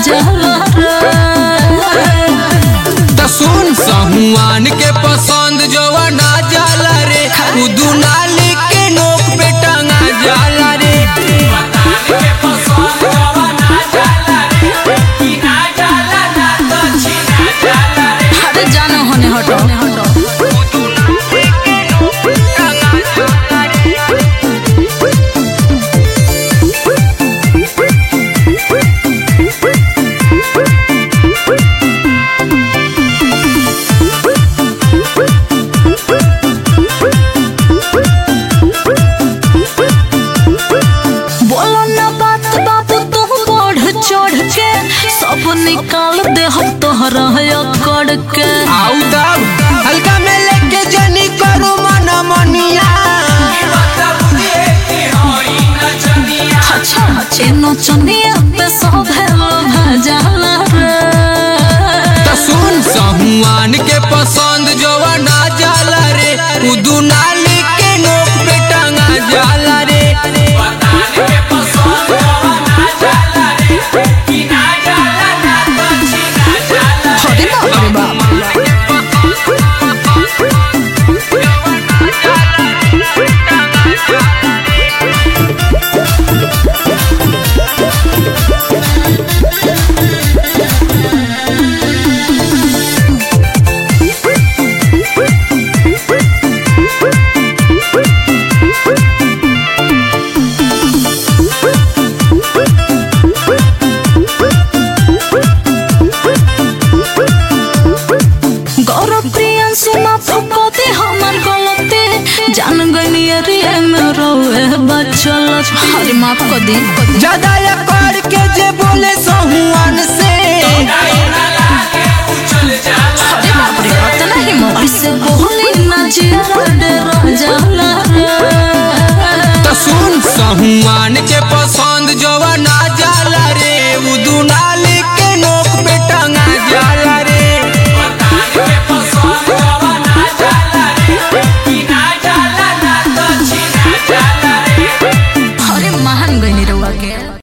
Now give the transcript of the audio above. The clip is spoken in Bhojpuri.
भेजला रे त सुन सहुआन के पसंद जोवा ना जाला रे उ दुनाली के नोक पे टंगा जाला रे अरे जानो होने हटो बोलो ना बात बाबू तू बढ़ चढ़ के सब निकाल दे हम तोहरा अकड़ के आउ दब हल्का में लेके जनी करू मन मनिया अच्छा चेनो चनिया पे सब हेलो भेजला रे त सुन सहुआन के पसंद जोवा ना जाला रे उ दुनाली के नोक पे टंगा जाला रे अरे बाप रे बाप गौरव प्रियंशु माफ कर दे हमर गलती जान गनी रे मेरो बचल अरे माफ कर दे ज्यादा या कर के